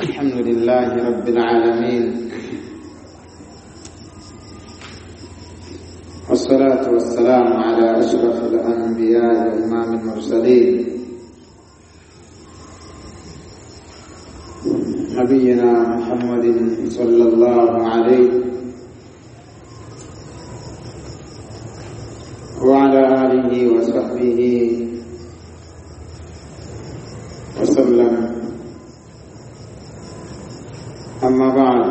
الحمد لله رب العالمين والصلاة والسلام على أشرف الأنبياء وإمام المرسلين نبينا محمد صلى الله عليه وعلى آله وصحبه وسلم Amma baad,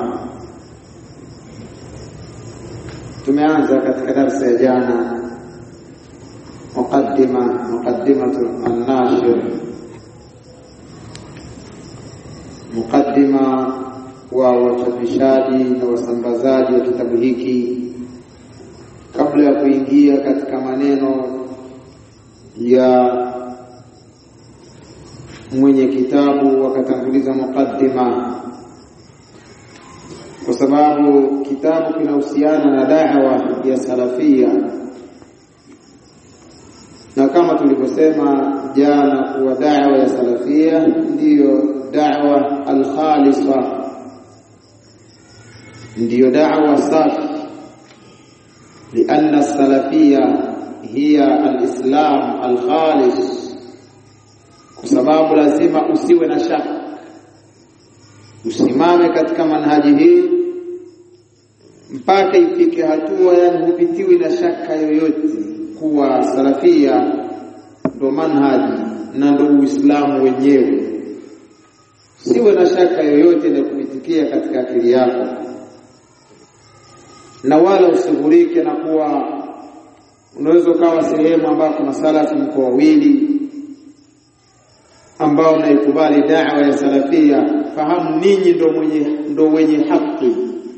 tumeanza katika darsa ya jana muqaddima muqaddimatu an-nashir, muqaddima wa wachapishaji na wasambazaji wa kitabu hiki, kabla ya kuingia katika maneno ya mwenye kitabu, wakatanguliza muqaddima kwa sababu kitabu kinahusiana na da'wa ya salafia, na kama tulivyosema jana kuwa da'wa ya salafia ndiyo da'wa alkhalisa, ndiyo da'wa safi, lianna salafia hiya alislam alkhalis, kwa sababu lazima usiwe na shaka usimame katika manhaji hii mpaka ifike hatua, yani hupitiwi na shaka yoyote kuwa salafia ndo manhaji na ndo Uislamu wenyewe. Siwe na shaka yoyote inayokupitikia katika akili yako, na wala usighurike na kuwa unaweza ukawa sehemu ambako masalafi mko wawili ambao naikubali da'wa ya salafia fahamu ninyi ndo mwenye ndo wenye haki.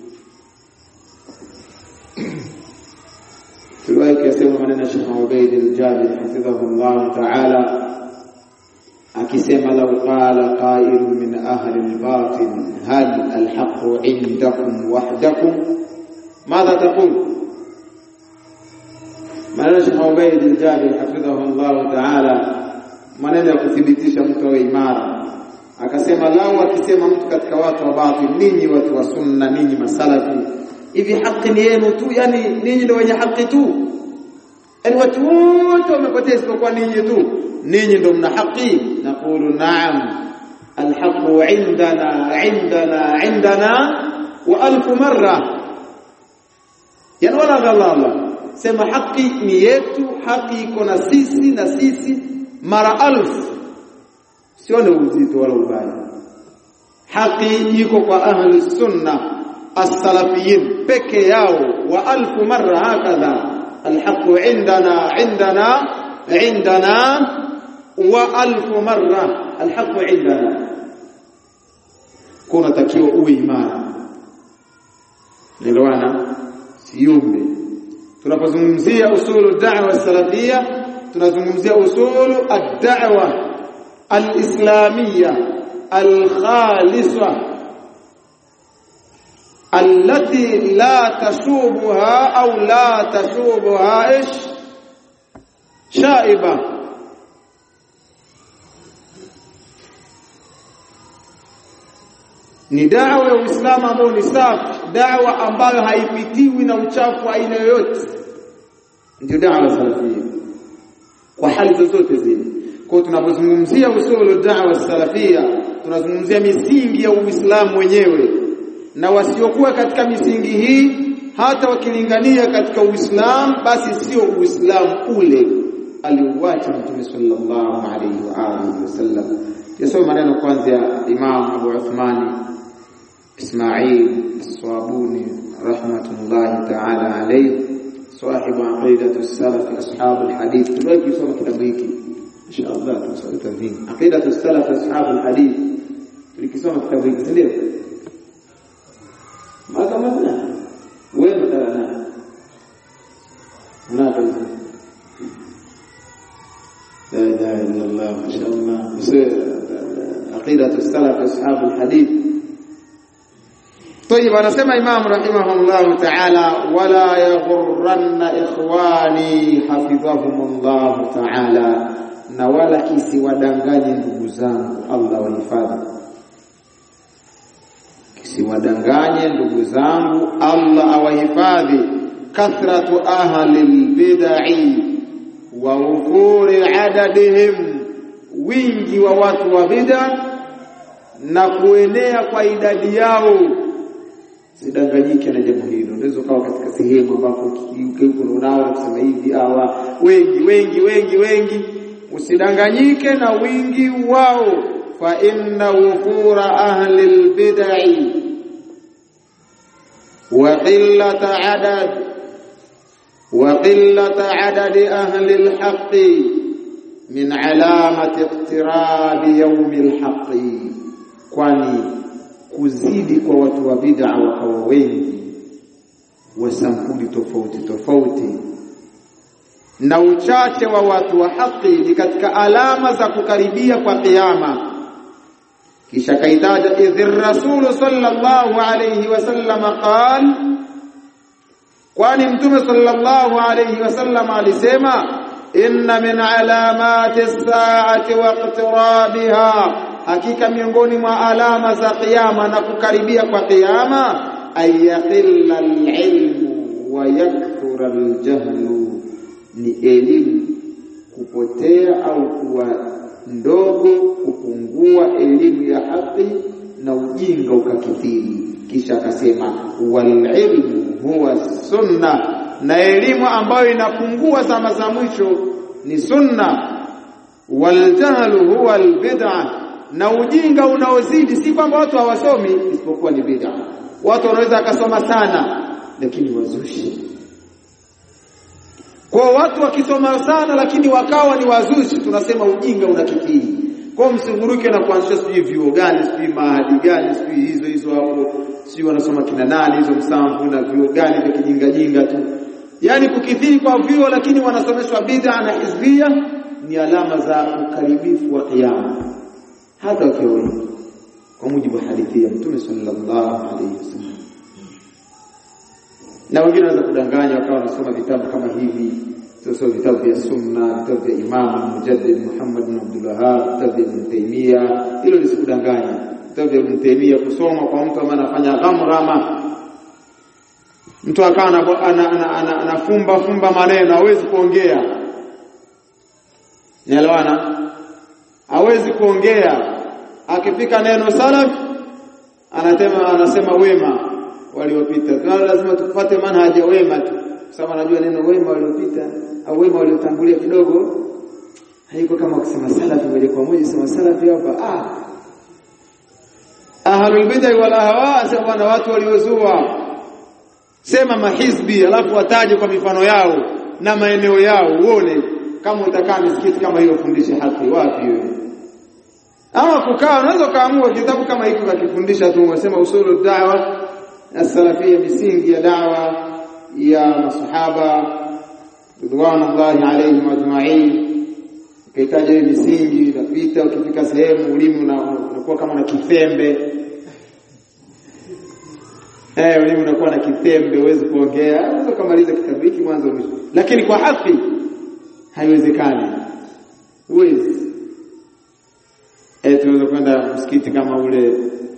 Tuliwahi kuyasema maneno ya Sheikh Ubaid al-Jabir hafidhahu Allah ta'ala akisema, lau qala qailun min ahli al-batin hal al-haqqu indakum wahdakum madha taqul? Maneno ya Sheikh Ubaid al-Jabir hafidhahu Allah ta'ala, maneno ya kuthibitisha mtu awe imara akasema lau akisema mtu katika watu wa batil, ninyi watu wa sunna, ninyi masalafi, hivi haki ni yenu tu? Yani ninyi ndio wenye haki tu? Yani watu wote wamepotea isipokuwa ninyi tu? Ninyi ndio mna haki? Naqulu naam, alhaqu indana indana indana wa alfu marra, yani wala ghalala, sema haki ni yetu, haki iko na sisi na sisi mara alfu sione uzito wala ubaya. Haki iko kwa ahli sunna as-salafiyin peke yao, wa alfu marra hakadha alhaqu indana indana indana wa alfu marra alhaqu indana. Kuna takiwa uwe imara, nelewana, siumbe. Tunapozungumzia usulu da'wa salafia, tunazungumzia usulu ad-da'wa الإسلامية الخالصة التي لا تشوبها أو لا تشوبها إيش شائبة ni dawa ya Uislamu ambayo ni safi, dawa ambayo haipitiwi na uchafu aina yoyote, ndio dawa salafia kwa hali zozote zile. Kwa tunapozungumzia usulu da'wa salafia, tunazungumzia misingi ya Uislamu wenyewe, na wasiokuwa katika misingi hii hata wakilingania katika Uislamu, basi sio Uislamu ule aliuacha Mtume sallallahu alaihi wa alihi wasallam. Yasoma maneno kwanza ya Imam Abu Uthman Ismail As-Swabuni rahmatullahi ta'ala alayhi, sahibu aqidatu salaf ashabu alhadith. Tuliwahi kusoma kitabu hiki insha Allah tusome tadhini aqidatu salaf ashab alhadith tulikisoma kitabu hiki ndio maka madna wewe mtana na la ilaha illa Allah ma sha Allah aqidatu salaf ashab alhadith طيب anasema Imam rahimahullah ta'ala wala yaghurranna ikhwani hafidhahumullah ta'ala na wala kisiwadanganye ndugu zangu, Allah wahifadhi. msiwadanganye ndugu zangu Allah awahifadhi kathratu ahli albid'i wa ufuri adadihim wingi wa watu wa bid'a na kuenea kwa idadi yao sidanganyike na jambo hilo unaweza ukawa katika sehemu ambapo unao kusema hivi hawa wengi wengi wengi wengi usidanganyike na wingi wao fa inna wufura ahli albid'i wa qillata adad wa qillata adadi ahli alhaqqi min alamati iqtirabi yawmi alhaqqi kwani kuzidi kwa watu wa bid'a wakawa wengi wa sampuli tofauti tofauti na uchache wa watu wa haki ni katika alama za kukaribia kwa kiyama kisha kaitaja idhir rasulu sallallahu alayhi wasallam qal kwani mtume sallallahu alayhi wasallam alisema inna min alamati as-sa'ati wa iqtirabiha hakika miongoni mwa alama za kiyama na kukaribia kwa kiyama ayaqilla al-ilmu wa yakthura al-jahlu ni elimu kupotea au kuwa ndogo kupungua elimu ya haki na ujinga ukakithiri kisha akasema wal ilmu huwa sunna na elimu ambayo inapungua zama za mwisho ni sunna wal jahlu huwa al bid'ah na ujinga unaozidi si kwamba watu hawasomi isipokuwa ni bid'a watu wanaweza akasoma sana lakini wazushi kwa watu wakisoma sana lakini wakawa ni wazushi tunasema ujinga unakithiri kwa msinguruke na kuanzisha sijui vyuo gani sijui mahadi gani sijui hizo hizo hapo sijui wanasoma kina nani hizo msamvu na vyuo gani vya kijinga jinga tu yani kukithiri kwa vyuo lakini wanasomeshwa bid'a na hizbia ni alama za ukaribifu wa kiyama hata wakiwa wengi kwa mujibu wa hadithi ya Mtume sallallahu alaihi wasallam. Na wengine wanaweza kudanganya wakawa wanasoma vitabu kama hivi, sio vitabu vya sunna, vitabu vya Imam Mujaddid Muhammad bin Abdul Wahhab, vitabu vya Ibn Taymiyyah. Hilo lisikudanganya. Vitabu vya Ibn Taymiyyah kusoma kwa mtu ambaye anafanya ghamrama, mtu akawa anafumba fumba maneno, hawezi kuongea, nielewana, hawezi kuongea akifika neno salaf anasema anasema wema waliopita. Tunalo lazima tufuate manhaji ya wema tu, sababu anajua neno wema waliopita au wema waliotangulia kidogo haiko kama kusema salafi moja kwa moja. Sema salafi hapa ah, ahlul bid'ah wal ahwa, sema na watu waliozua. Sema mahizbi, alafu wataje kwa mifano yao na maeneo yao, uone kama utakaa misikiti kama hiyo, fundishe haki wapi wewe ama kukaa unaweza kaamua kitabu kama hiki ukakifundisha tu unasema usulu da'wa as-salafia misingi ya da'wa ya masahaba ridwanullahi alayhim ajma'in ukihitaji hiyo misingi unapita ukifika sehemu ulimi unakuwa kama na kifembe eh ulimi unakuwa na kifembe huwezi kuongea unaweza kumaliza kitabu hiki mwanzo mwisho lakini kwa haki haiwezekani huwezi eh tunaweza kwenda msikiti kama ule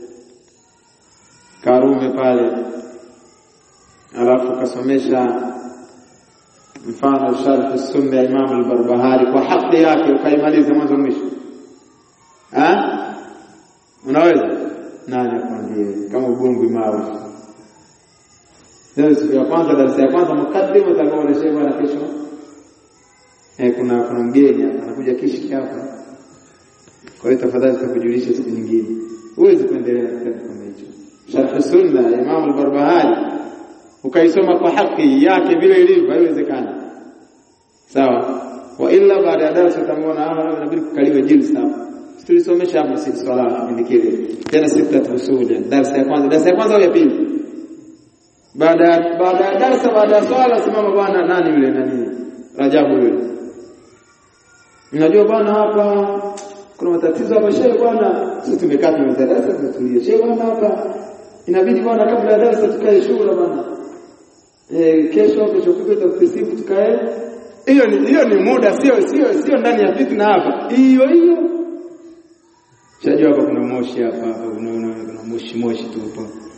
Karume pale alafu kasomesha mfano sharh sunna ya Imam al-Barbahari kwa haki yake ukaimaliza mwanzo mwisho ah unaweza nani akwambie kama ubongo imao leo siku ya kwanza darasa ya kwanza mukaddimu utakuwa unasema na kesho eh kuna kuna mgeni anakuja kishi hapa kwa hiyo tafadhali tutakujulisha siku nyingine huwezi kuendelea na kitabu kama hicho sharh sunna ya Imam al-Barbahari ukaisoma kwa haki yake vile ilivyo haiwezekani sawa wa illa baada ya darasa utamwona ah inabidi kukaliwe jilsa hapa tulisomesha hapa sisi swala kipindi kile tena sita usuja darasa ya kwanza darasa ya kwanza au ya pili baada baada ya darasa baada ya swala simama bwana nani yule nani Rajabu yule unajua bwana hapa kuna matatizo hapa shehe bwana sisi tumekaa tumeza darasa tumetulia shehe bwana hapa inabidi bwana kabla ya darasa tukae shura bwana eh kesho kesho kutwa tutasifu tukae hiyo ni hiyo ni muda sio sio sio ndani ya fitna hapa hiyo hiyo Shajua hapa kuna moshi hapa hapa unaona kuna moshi moshi tu hapa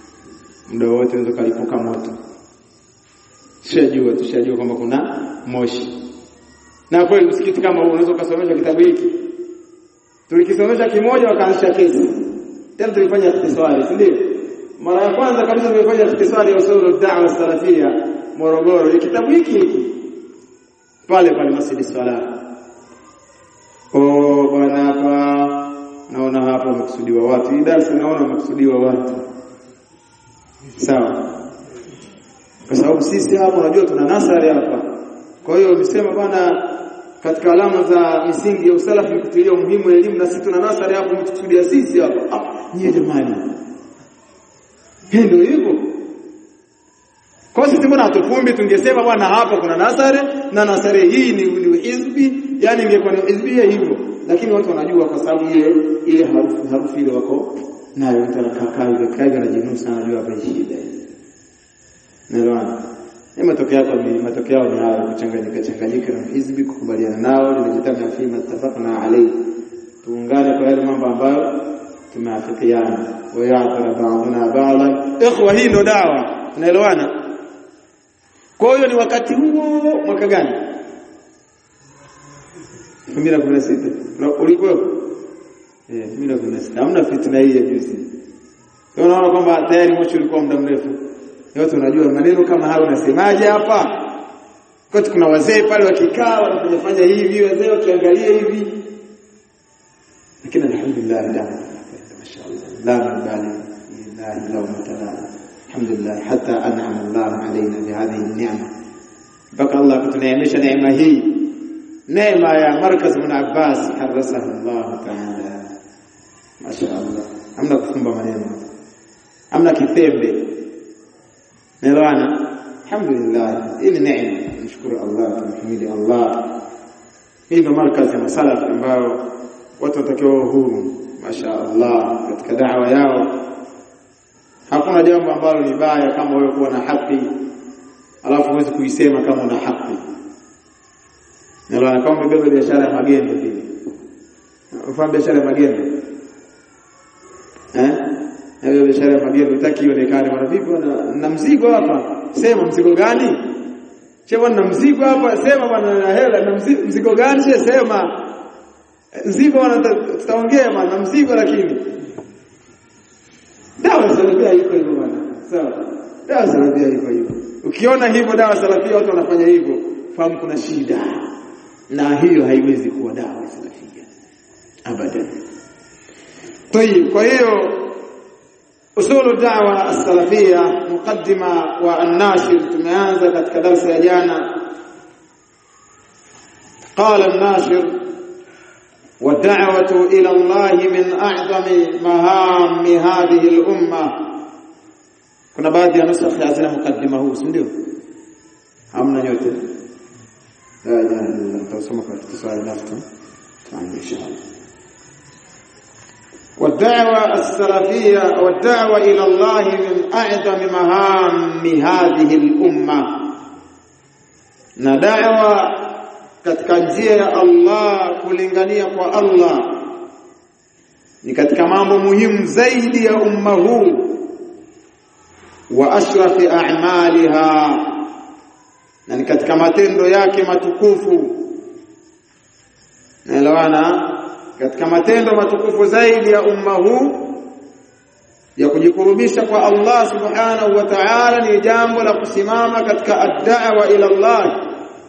muda wote unaweza kalipuka moto tushajua tushajua kwamba kuna moshi na kweli msikiti kama huu unaweza ukasomesha kitabu hiki tulikisomesha kimoja wakaanzisha kesi tena tulifanya ikhtisari si ndio mara ya kwanza kabisa tulifanya ikhtisari ya usul da'wa salafia Morogoro ni kitabu hiki hiki pale pale Masjid Salah oh bwana hapa naona hapa wamekusudiwa watu hii darasa naona wamekusudiwa watu sawa kwa sababu sisi hapa unajua tuna nasari hapa kwa hiyo umesema bwana katika alama za misingi ya usalafi ni kutilia umuhimu elimu na sisi tuna nasari hapo mtukusudia sisi hapa ah nyie jamani ndio hivyo kwa sisi mbona hatufumbi tungesema bwana hapa kuna nasari na nasari hii ni, ni hizbi yani ingekuwa ni hizbia hivyo lakini watu wanajua kwa sababu ile ile harufu harufu ile wako nayo mtu anakaa ile kai anajinusa anajua hapa shida Naelewana? Ni matokeo yako ni matokeo ni hayo kuchanganyika changanyika na hizbi kukubaliana nao limejitama fi mattafaqna alayhi. Tuungane kwa yale mambo ambayo tumeafikiana. Wa ya'tara ba'duna ba'dan. Ikhwa hii ndo dawa. Tunaelewana? Kwa hiyo ni wakati huo mwaka gani? 2016. Ulikuwa? Eh, 2016. Hamna fitna hii ya juzi. Unaona kwamba tayari moshi ulikuwa muda mrefu yote unajua maneno kama hayo unasemaje hapa kati kuna wazee pale wakikaa wanafanya fanya hivi wazee wakiangalia hivi lakini alhamdulillah da mashaallah la mabali lillahi law matala alhamdulillah hatta an'ama Allah alaina bihadhihi an-ni'ma mpaka Allah kutuneemesha neema hii neema ya markaz ibn Abbas harasahu Allah ta'ala mashaallah hamna kufumba maneno hamna kithembe Nelewana? Alhamdulillah. Hii ni neema. Nishukuru Allah, tumhimidi Allah. Hii ndio markazi ya masalaf ambao watu watakiwa huru, Masha Allah, katika da'wa yao. Hakuna jambo ambalo ni baya kama wewe kuwa na haki alafu huwezi kuisema kama una haki. Nelewana kama umebeba biashara ya magendo vile. Ufahamu biashara ya magendo? Eh? na hiyo biashara ya magendo utaki ionekane bwana vipi na, na mzigo hapa sema mzigo gani che bwana na mzigo hapa sema bwana na hela na mzigo, mzigo gani che sema mzigo bwana tutaongea bwana na mzigo lakini dawa salafia iko hivyo bwana sawa dawa salafia iko hivyo ukiona hivyo dawa salafia watu wanafanya hivyo fahamu kuna shida na hiyo haiwezi kuwa dawa salafia abadan طيب kwa hiyo usulu da'wa as-salafia muqaddima wa an-nashir tumeanza katika darasa ya jana qala an-nashir والدعوه الى الله من اعظم مهام هذه الامه kuna baadhi ya nusakh hazina mukaddima huu si ndio hamna yote la ilaha illa tutasoma kwa ikhtisari nafsi taani inshallah والدعوة السلفية والدعوة إلى الله من أعظم مهام هذه الأمة ندعوة katika njia ya Allah kulingania kwa Allah ni katika mambo muhimu zaidi ya umma huu wa ashrafi a'maliha na ni katika matendo yake matukufu naelewana katika matendo matukufu zaidi ya umma huu ya kujikurubisha kwa Allah subhanahu wa ta'ala ni jambo la kusimama katika ad-da'wa ila Allah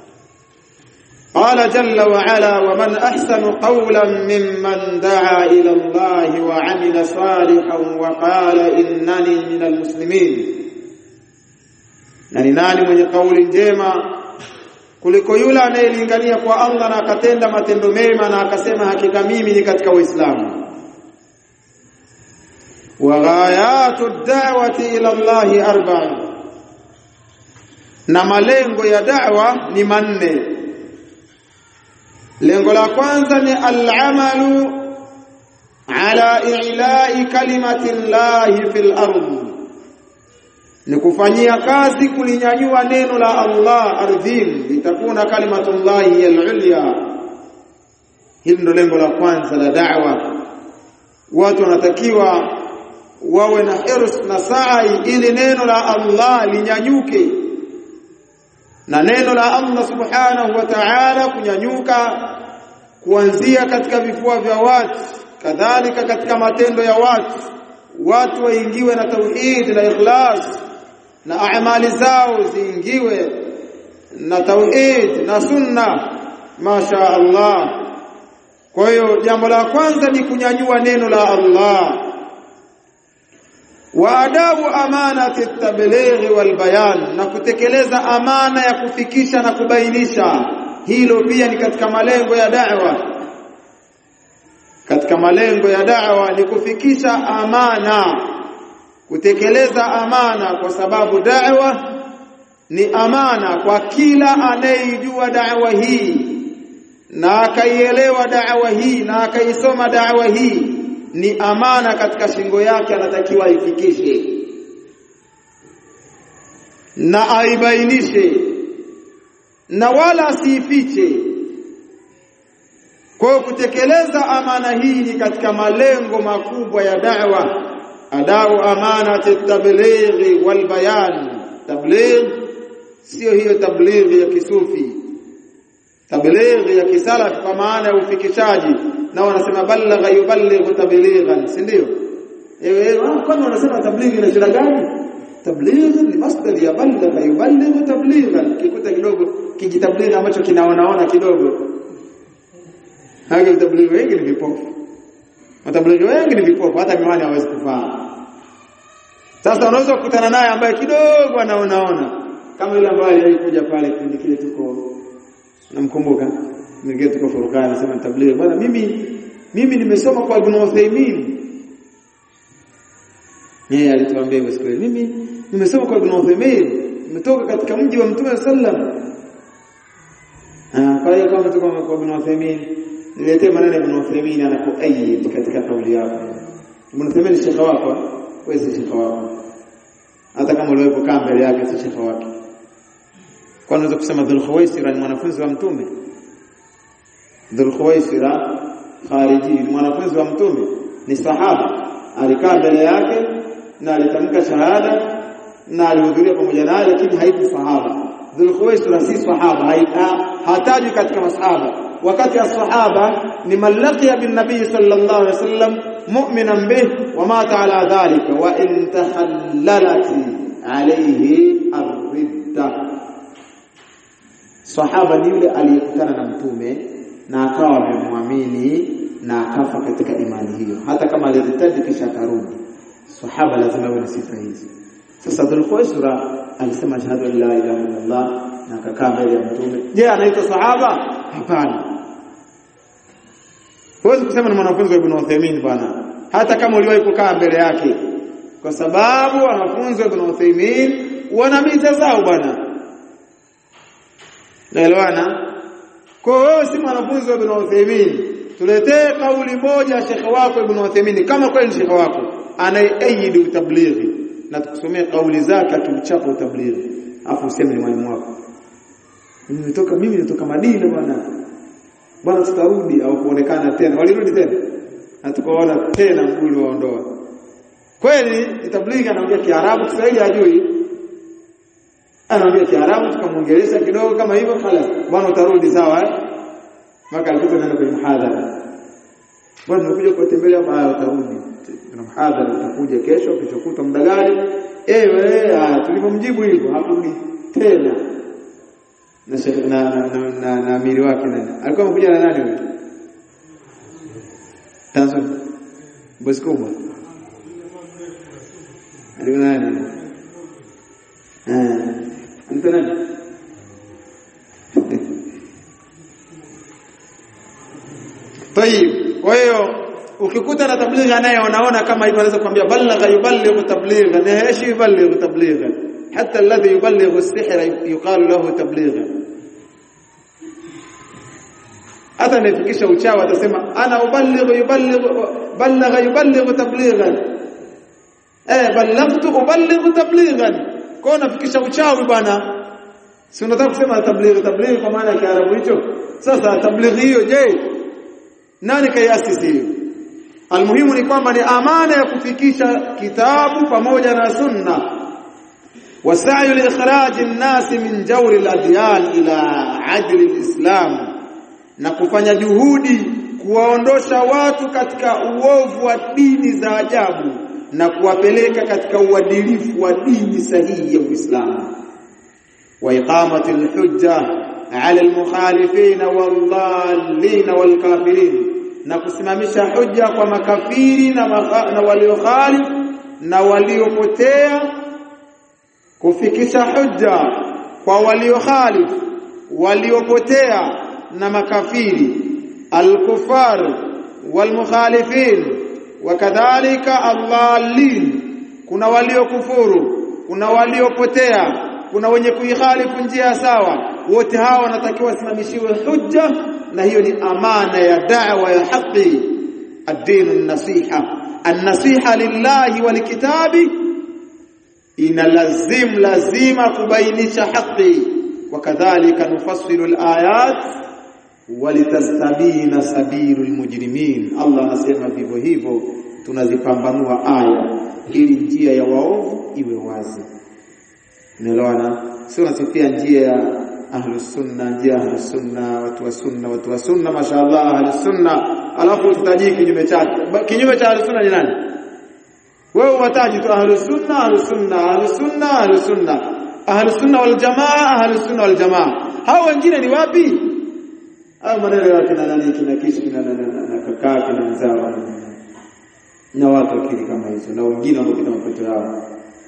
قال جل وعلا ومن احسن قولا ممن دعا الى الله وعمل صالحا وقال انني من المسلمين nani nani mwenye kauli njema kuliko yule anayelingania kwa Allah na akatenda matendo mema na akasema hakika mimi ni katika Uislamu wa ghayatu ad-da'wati ila Allah arba'un na malengo ya da'wa ni manne lengo la kwanza ni al-amalu ala i'la'i kalimati Allah fil ardh ni kufanyia kazi kulinyanyua neno la Allah ardhini litakuna kalimatullahi al-ulya hili ndo lengo la kwanza la da'wa watu wanatakiwa wawe na hirs na sa'i ili neno la Allah linyanyuke na neno la Allah subhanahu wa ta'ala kunyanyuka kuanzia katika vifua vya watu kadhalika katika matendo ya watu watu waingiwe na tauhid na ikhlas na amali zao ziingiwe na tauhid na sunna masha Allah kwa hiyo jambo la kwanza ni kunyanyua neno la Allah wa adabu amanati tablighi wal bayan na kutekeleza amana ya kufikisha na kubainisha hilo pia ni katika malengo ya da'wa katika malengo ya da'wa ni kufikisha amana kutekeleza amana kwa sababu da'wa ni amana kwa kila anayejua da'wa hii na akaielewa da'wa hii na akaisoma da'wa hii ni amana katika shingo yake anatakiwa aifikishe na aibainishe na wala asiifiche kwa kutekeleza amana hii ni katika malengo makubwa ya da'wa adau amanati tablighi wal bayan tabligh sio hiyo tablighi ya kisufi tablighi ya kisalaf kwa maana ya ufikishaji na wanasema balagha yuballighu tablighan si ndio eh kwani wanasema tablighi ina shida gani tablighi ni masdar ya balagha yuballighu tablighan kikuta kidogo kijitablighi ambacho kinaonaona kidogo haki tablighi wengi ni vipofu matablighi wengi ni vipofu hata miwani hawezi kuvaa sasa unaweza kukutana naye ambaye kidogo anaonaona kama yule ambaye alikuja pale kipindi kile tuko namkumbuka mwingine tuko Furqan anasema tablighi bwana mimi mimi nimesoma kwa Ibn Uthaymeen yeye alituambia hivyo siku mimi nimesoma kwa Ibn Uthaymeen nimetoka katika mji wa Mtume sallam ah kwa hiyo kama tuko kwa Ibn Uthaymeen niletee maneno ya Ibn Uthaymeen anapoayid katika kauli yako Ibn Uthaymeen ni shekha wako wewe si shekha wako hata kama uliwepo kaa mbele yake si shekha wake kwa unaweza kusema Dhul Khuwaisira ni mwanafunzi wa mtume Dhul Khuwaisira khariji ni mwanafunzi wa mtume ni sahaba alikaa mbele yake na alitamka shahada na alihudhuria pamoja naye lakini haiku sahaba Dhul Khuwaisira si sahaba hataji katika masahaba wakati as-sahaba ni malaqiya bin nabii sallallahu alaihi wasallam mu'minan bih wa mata ala dhalika wa in takhallalat alayhi ar-ridda sahaba ni yule aliyekutana na mtume na akawa amemwamini na akafa katika imani hiyo hata kama alizitaji kisha akarudi sahaba lazima awe na sifa hizi sasa dhulkhuwaisra alisema shahadu an la ilaha illallah na akakaa mbele ya mtume je anaitwa sahaba hapana huwezi kusema ni mwanafunzi wa Ibn Uthaymeen bwana hata kama uliwahi kukaa mbele yake kwa sababu wanafunzi wa Ibn Uthaymeen wana mita zao bwana naelewana kwa wewe si mwanafunzi wa Ibn Uthaymeen tuletee kauli moja shekhe wako Ibn Uthaymeen kama kweli shekhe wako anayeaidi utablighi na tukusomea kauli zake akimchapa utablighi afu useme ni mwalimu wako mimi nitoka mimi nitoka Madina bwana bwana tutarudi au kuonekana tena walirudi tena na tukaona tena mgulu waondoa kweli tablighi anaongea Kiarabu Kiswahili hajui anaongea Kiarabu tukamwongelesha kidogo kama hivyo khalas bwana utarudi sawa eh maka alikuwa anaenda kwenye mhadhara bwana unakuja kuwatembelea hapa utarudi kuna mhadhara utakuja kesho kesho kutwa muda gani eh wewe tulipomjibu hivyo hakurudi tena na na na, na, na amiri wake nani alikuwa amekuja na nani huyo Tanzo bosi kubwa alikuwa nani eh Anta nani? Tayib. Kwa hiyo ukikuta na tablighi naye wanaona kama hivyo anaweza kuambia balagha yuballighu tabligha na ايش yuballighu tabligha hatta alladhi yuballighu as-sihra yuqalu lahu tabligha hata anayefikisha uchawi atasema ana uballighu yuballighu balagha yuballighu tablighan eh ballaghtu uballighu tablighan kwa unafikisha uchawi bwana si unataka kusema tablighi tablighi kwa maana ya Kiarabu hicho sasa tablighi hiyo je nani kaiasisi hiyo almuhimu ni kwamba ni amana ya kufikisha kitabu pamoja na sunna wasayu liikhraji nnasi min jawri ladyan ila adli lislam na kufanya juhudi kuwaondosha watu katika uovu wa dini za ajabu na kuwapeleka katika uadilifu wa dini sahihi ya Uislamu wa iqamati alhujja ala almukhalifin waldallin walkafirin na kusimamisha hujja kwa makafiri na, na waliokhalif na waliopotea kufikisha hujja kwa waliokhalif waliopotea na makafiri alkufar walmukhalifin wakadhalika allalin kuna waliokufuru kuna waliopotea kuna wenye kuikhalifu njia sawa wote hawa wanatakiwa wasimamishiwe hujja na hiyo ni amana ya da'wa ya haki ad-din an-nasiha an-nasiha lillahi wa likitabi ina lazim lazima kubainisha haki wakadhalika nufassilu al-ayat walitastabina sabilu almujrimin Allah anasema vivyo hivyo tunazipambanua aya ili njia ya waovu iwe wazi unaelewana sio unasifia njia ya ahlus sunna njia ya ahlus sunna watu wa sunna watu wa sunna mashaallah ahlus sunna alafu tutaji kinyume chake kinyume cha ahlus sunna ni nani wewe wataji tu ahlus sunna ahlus sunna ahlus sunna ahlus sunna ahlus sunna wal jamaa ahlus sunna wal jamaa hao wengine ni wapi hao maneno ya kina nani kina kishi kina na kakaa kina mzao na watu akili kama hizo na wengine wanaopita mapato yao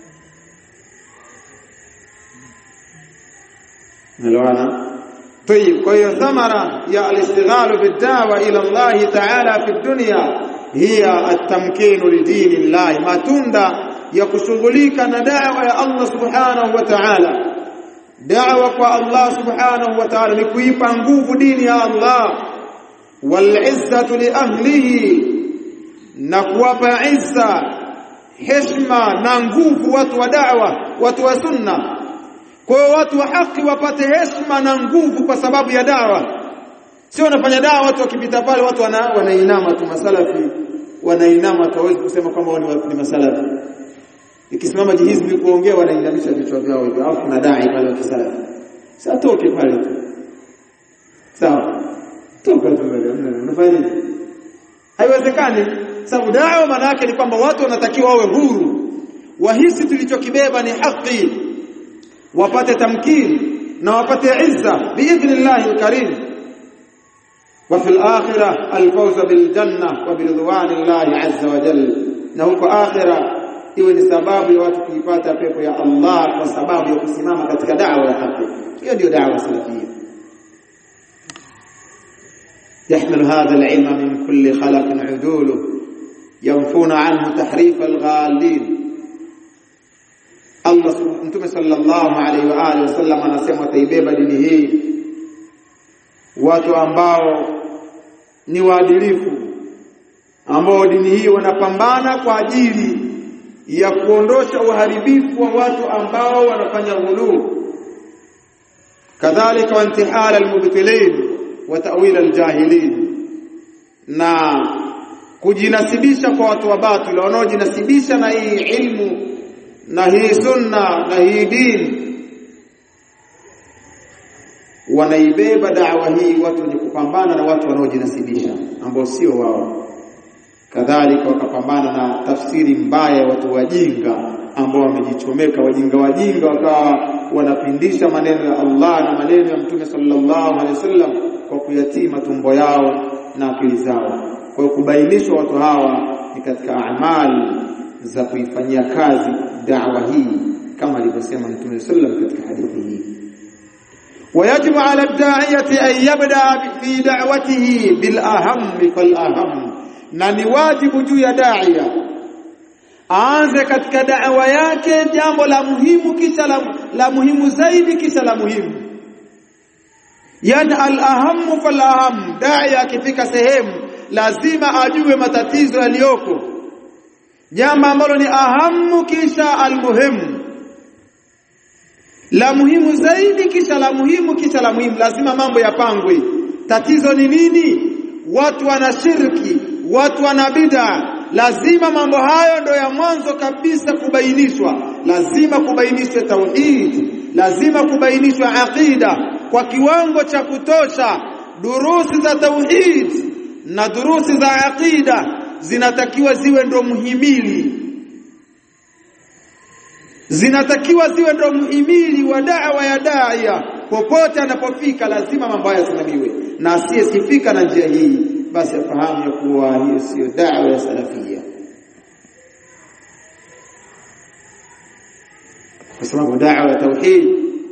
naloana طيب kwa hiyo thamara ya al-istighalu bid-da'wa ila Allah ta'ala fi dunya hiya at-tamkinu lidini Allah matunda ya kushughulika na da'wa ya Allah subhanahu wa ta'ala da'wa kwa Allah subhanahu wa ta'ala ni kuipa nguvu dini ya Allah wal izzatu li ahlihi na kuwapa izza heshima na nguvu watu wa da'wa watu wa sunna kwa hiyo watu wa haki wapate heshima na nguvu kwa sababu ya dawa sio wanafanya dawa watu wakipita pale watu wana, wanainama tu masalafi wanainama tu hawezi kusema kwamba ni, ni masalafi ikisimama jihizbi kuongea wanainamisha vichwa vyao hivyo alafu kuna dai pale wa kisalafi sasa toke pale tu sawa toka tu pale unafanya nini haiwezekani sababu dawa maana yake ni kwamba watu wanatakiwa wawe huru wahisi tulichokibeba ni haki wapate tamkini na wapate izza biidhnillah alkarim wa fil akhirah alfawz bil janna wa biridwanillahi azza wa jalla na huko akhirah iwe ni sababu ya watu kuipata pepo ya Allah kwa sababu ya kusimama katika da'wa ya haki hiyo ndio da'wa salafia يحمل هذا العلم من كل خلق عدوله ينفون عنه تحريف الغالين Allah Mtume sallallahu alaihi wa alihi wasallam anasema taibeba dini hii watu ambao ni waadilifu ambao dini hii wanapambana kwa ajili ya kuondosha uharibifu wa watu ambao wanafanya ghuluu kadhalika wa intihal almubtilin wa ta'wil aljahilin na kujinasibisha kwa watu wa batili wanaojinasibisha na hii ilmu na hii sunna na hii dini wanaibeba da'wa hii watu wenye kupambana na watu wanaojinasibisha ambao sio wao kadhalika wakapambana na tafsiri mbaya watu wajinga ambao wamejichomeka wajinga wajinga wakawa wanapindisha maneno ya Allah na maneno ya Mtume sallallahu alaihi wasallam kwa kuyatima tumbo yao na akili zao kwa kubainishwa watu hawa ni katika amali za kuifanyia kazi da'wa hii kama alivyosema Mtume sallam katika hadithi hii ويجب على الداعية أن يبدأ في دعوته بالأهم فالأهم na ni wajibu juu ya daia aanze katika da'wa yake jambo la muhimu kisha la, la muhimu zaidi kisha la muhimu yani al-ahammu fal-aham daia akifika sehemu lazima ajue matatizo yaliyoko jambo ambalo ni ahamu kisha almuhimu la muhimu zaidi kisha la muhimu kisha la muhimu lazima mambo yapangwe tatizo ni nini watu wana shirki watu wana bid'a lazima mambo hayo ndo ya mwanzo kabisa kubainishwa lazima kubainishwe tauhid lazima kubainishwe aqida kwa kiwango cha kutosha durusi za tauhid na durusi za aqida zinatakiwa ziwe ndo muhimili zinatakiwa ziwe ndo muhimili wa da'wa ya daia popote anapofika lazima mambo haya yasimamiwe na asiyesifika na njia hii basi afahamu ya kuwa hiyo sio da'wa ya salafia kwa sababu da'wa ya tauhid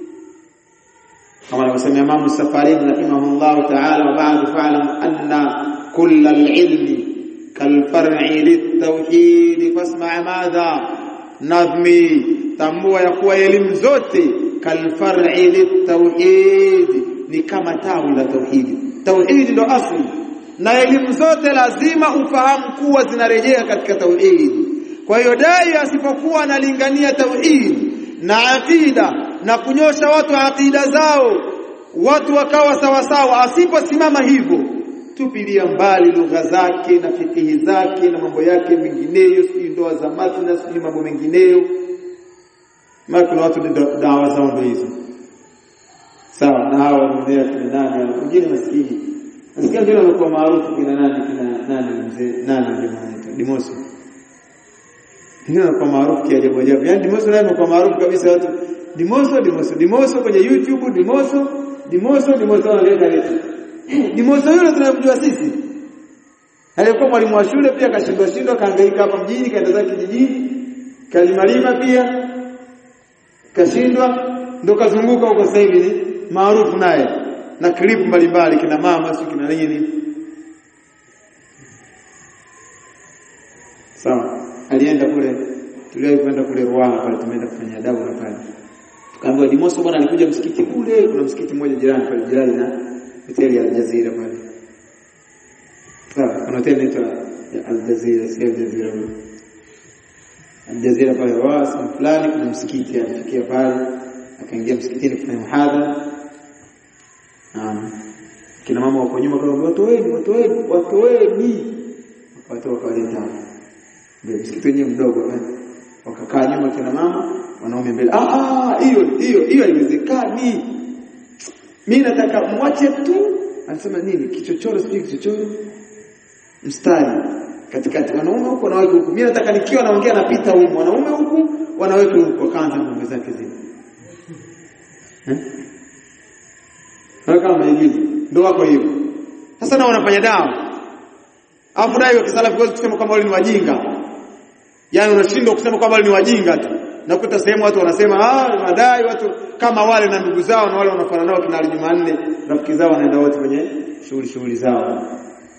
kama anavyosema Imam Safarini rahimahullah ta'ala wa ba'd fa'lam anna kull al-ilmi kalfar'i lit-tauhid fasma' madha nadhmi tambua ya kuwa elimu zote kalfar'i lit-tauhid ni kama tawi la tauhidi tauhidi ndo asli na elimu zote lazima ufahamu kuwa zinarejea katika tauhidi kwa hiyo dai asipokuwa analingania tauhidi na aqida na kunyosha watu aqida zao watu wakawa sawasawa asiposimama hivyo tupilia mbali lugha zake na fikihi zake na mambo yake mengineyo si ndoa za mathna si mambo mengineyo maana kuna watu dawa zao ndo hizo sawa na hao wanaendea kina nani wengine maskini nasikia ndio wanakuwa maarufu kina nani kina nani mzee nani ndio anaitwa Dimoso ndio wanakuwa maarufu kia ajabu ajabu yani Dimoso naye anakuwa maarufu kabisa watu Dimoso Dimoso Dimoso kwenye YouTube Dimoso Dimoso Dimoso analeta leta Dimoso yule tunamjua sisi alikuwa mwalimu wa shule pia kashindwa shindwa kaangaika hapa mjini kaenda zake kijijini kalimalima pia kashindwa ndo kazunguka huko sasa hivi maarufu naye na clip mbalimbali kina mama si kina nini sawa alienda kule tuliwahi kwenda kule Ruaha pale tumeenda kufanya adabu na pale tukaambiwa Dimoso bwana alikuja msikiti kule kuna msikiti mmoja jirani pale jirani na hoteli ya Aljazeera pale sawa kuna hoteli inaitwa Aljazeera si Aljazeera Aljazeera pale Ruaha fulani kuna msikiti alifikia pale akaingia msikitini kufanya muhadhara Naam. Kina mama wako nyuma kwa watu wengi, watu wengi, watu wengi. Watu wakaleta hapo. Ndio msikiti wenyewe mdogo eh. Wakakaa nyuma kina mama, wanaume mbele. Ah ah, hiyo hiyo hiyo haiwezekani. Mimi nataka mwache tu. Anasema nini? Kichochoro sijui kichochoro. Mstari katikati wanaume huko na wake huko. Mimi nataka nikiwa naongea napita huko wanaume huku, wanawake huko. Akaanza mambo zake zile. Eh? kama maigizo ndio wako hivyo sasa nao wanafanya dawa alafu dai wa kisalafi huwezi kusema kwamba wale ni wajinga yani unashindwa kusema kwamba wale ni wajinga tu nakuta sehemu watu wanasema ah madai watu kama wale na ndugu zao na wale wanafanya nao kina Jumanne rafiki zao wanaenda wote kwenye shughuli shughuli zao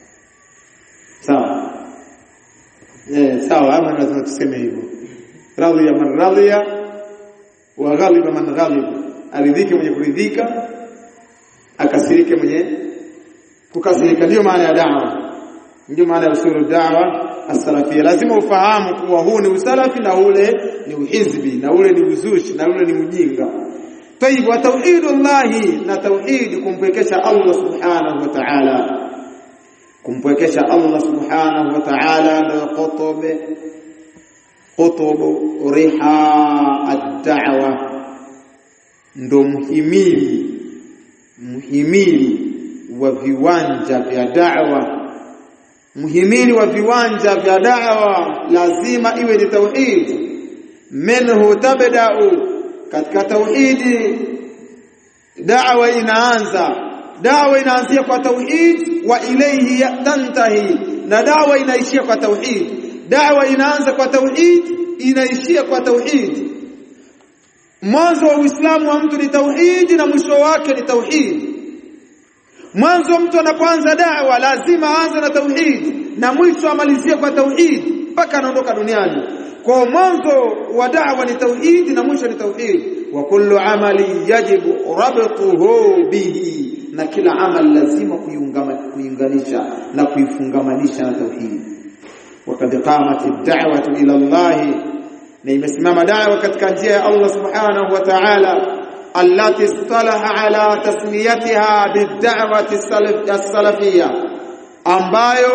sawa eh sawa ama lazima tuseme hivyo radhiya man radhiya wa ghaliba man ghaliba aridhike mwenye kuridhika akasirike mwenye kukasirika ndio maana ya dawa ndio maana ya usulu dawa as-salafia lazima ufahamu kuwa huu ni usalafi na ule ni uhizbi na ule ni uzushi na ule ni ujinga طيب وتوحيد الله na tauhid kumpwekesha Allah subhanahu wa ta'ala kumpwekesha Allah subhanahu wa ta'ala ndio qutub qutub riha ad-da'wa ndo muhimili muhimili wa viwanja vya da'wa muhimili wa viwanja vya da'wa lazima iwe ni tauhid minhu tabda'u katika tauhidi da'wa inaanza da'wa inaanzia kwa tauhid wa ilayhi tantahi na da'wa inaishia kwa tauhid da'wa inaanza kwa tauhid inaishia kwa tauhid mwanzo wa Uislamu wa mtu ni tauhidi na mwisho wake ni tauhidi. Mwanzo mtu anapoanza da'wa lazima aanze na tauhidi na mwisho amalizie kwa tauhidi mpaka anaondoka duniani. Kwa mwanzo wa da'wa ni tauhidi na mwisho ni tauhidi. Wa kullu amali yajibu rabtuhu bihi, na kila amali lazima kuiunganisha na kuifungamanisha na tauhidi. Wakad qamat ad-da'watu ila Allah na imesimama dawa katika njia ya Allah subhanahu wa ta'ala allati istalaha ala tasmiyatiha bid-da'wati as-salafiyya ambayo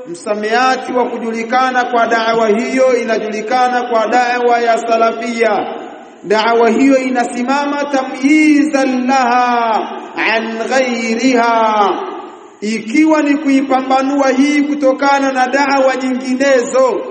msamiati wa kujulikana kwa da'wa hiyo inajulikana kwa da'wa ya salafia da'wa hiyo inasimama tamyizan laha an ghairiha ikiwa ni kuipambanua hii kutokana na da'wa nyinginezo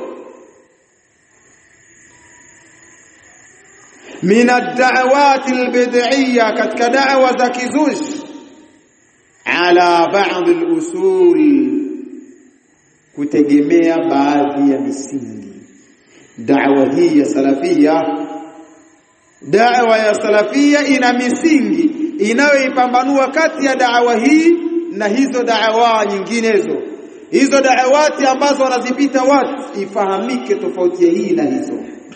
min ad-da'awat al-bid'iyya katika da'wa za kizushi ala ba'd al-usul kutegemea baadhi ya misingi da'wa hii ya salafia da'wa ya salafia ina misingi inayoipambanua kati ya da'wa hii na hizo da'wa nyinginezo hizo da'awati ambazo wanazipita watu ifahamike tofauti ya hii na hizo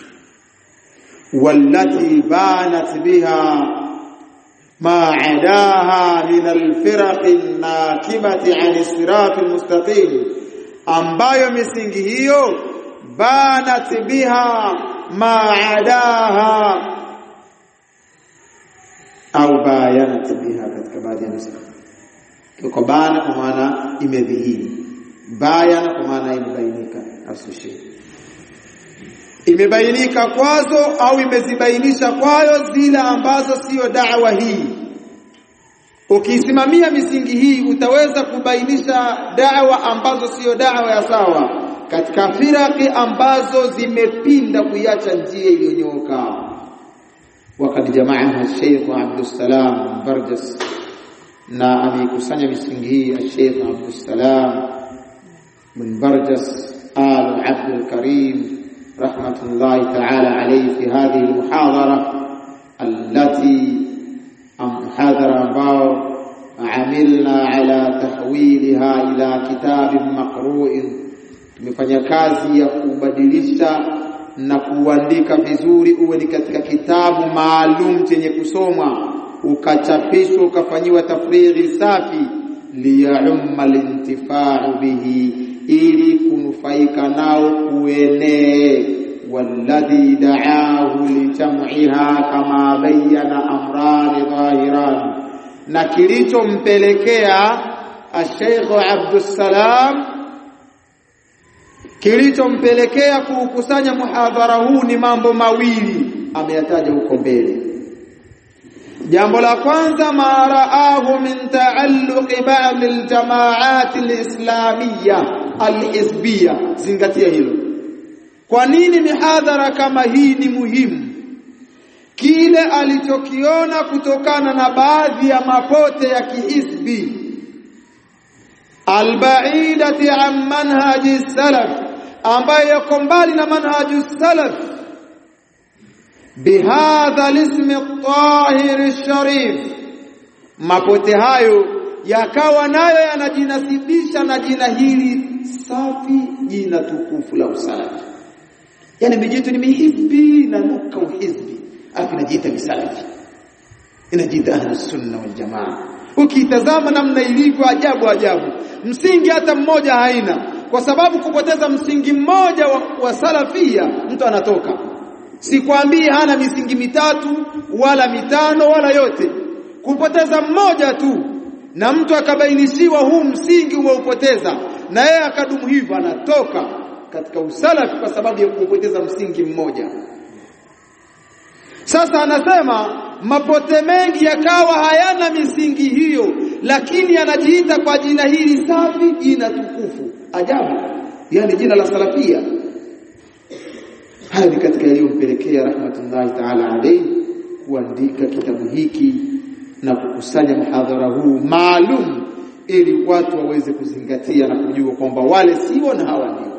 والتي بانت بها ما عداها من الفرق الناكبة عن الصراط المستقيم ambayo misingi hiyo banat biha ma adaha au bayanat biha katika baadhi ya nuskha kwa bana kwa maana imedhihiri bayana kwa maana imebainika asushi imebainika kwazo au imezibainisha kwayo zile ambazo siyo da'wa hii ukisimamia misingi hii utaweza kubainisha da'wa ambazo siyo da'wa ya sawa katika firaki ambazo zimepinda kuiacha njia iliyonyooka wakati jamaa Sheikh Abdussalam Barjas na amekusanya misingi hii Sheikh Abdussalam bin Barjas al Abdul Karim rahmatullahi ta'ala alayhi fi hadhihi al-muhadara allati محاضرة ambao amilna ala tahwiliha ila kitabin maqru'in tumefanya kazi ya kubadilisha na kuandika vizuri uwe ni katika kitabu maalum chenye kusomwa ukachapishwa ukafanyiwa tafriri safi liyumma lintifa'u bihi ili kunufaika nao kuenee والذي دعاه لجمعها كما بين امران ظاهران na kilichompelekea Sheikh Abdussalam kilichompelekea kuukusanya muhadhara huu ni mambo mawili ameyataja huko mbele jambo la kwanza ma raahu min taalluqi ba'd aljamaat alislamiyya alhizbiyya zingatia hilo kwa nini mihadhara kama hii ni muhimu kile alichokiona kutokana na baadhi ya mapote ya kihisbi albaidati an manhaji salaf ambayo yako mbali na manhaji salaf bihadha lismi at-tahir sharif mapote hayo yakawa nayo yanajinasibisha na jina hili safi jina tukufu la usalafi yani mijitu ni mihizbi na nuka uhizbi afu inajiita misalafi inajiita ahlus sunna wal jamaa ukitazama namna ilivyo ajabu ajabu msingi hata mmoja haina kwa sababu kupoteza msingi mmoja wa, wa salafia mtu anatoka sikwambii hana misingi mitatu wala mitano wala yote kupoteza mmoja tu na mtu akabainishiwa huu msingi umeupoteza na yeye akadumu hivyo anatoka katika usalafi kwa sababu ya kupoteza msingi mmoja sasa anasema mapote mengi yakawa hayana misingi hiyo lakini anajiita kwa jina hili safi jina tukufu ajabu yani jina la salafia haya ni katika yaliyompelekea rahmatullahi ta'ala alayhi kuandika kitabu hiki na kukusanya mhadhara huu maalum ili watu waweze kuzingatia na kujua kwamba wale sio na hawa ndio